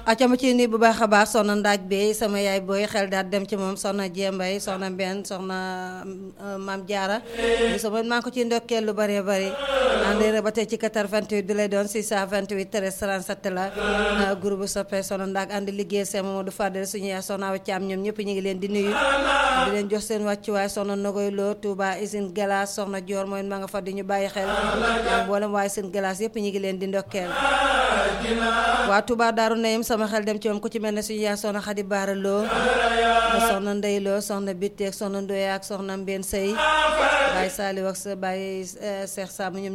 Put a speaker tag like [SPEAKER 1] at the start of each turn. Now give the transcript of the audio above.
[SPEAKER 1] acama ci ni bu baax a baax soxna ndaaj bi sama yaay booy xel daal dem ci moom soxna Jembay soxna Mbenn soxna Maam Jaara sama maa ngi ko ciy ndokkeel lu bëree bëri ànd ba tey ci 88 bi lay doon 628 13 37 la groupe soppe soxna ndaag ànd liggéey seen Mamadou Fadel suñu yaay soxna Awa Caam ñoom ñëpp ñu ngi leen di nuyu di leen jox seen wàccuwaay soxna Nogoy Lo Touba usine glace soxna Dior mooy ma nga fa di ñu bàyyi xel mboolem waaye seen glace yëpp ñu ngi leen di ndokkeel waa Touba Daaru Nayim sama xel dem ci moom ku ci mel ne suñu yaay soxna Xadi Baara Lo soxna Ndey Lo soxna Bitteek soxna Ndoye ak soxna Mbeen Sey Baye Saliou ak sa Baye Cheikh Sam ñoom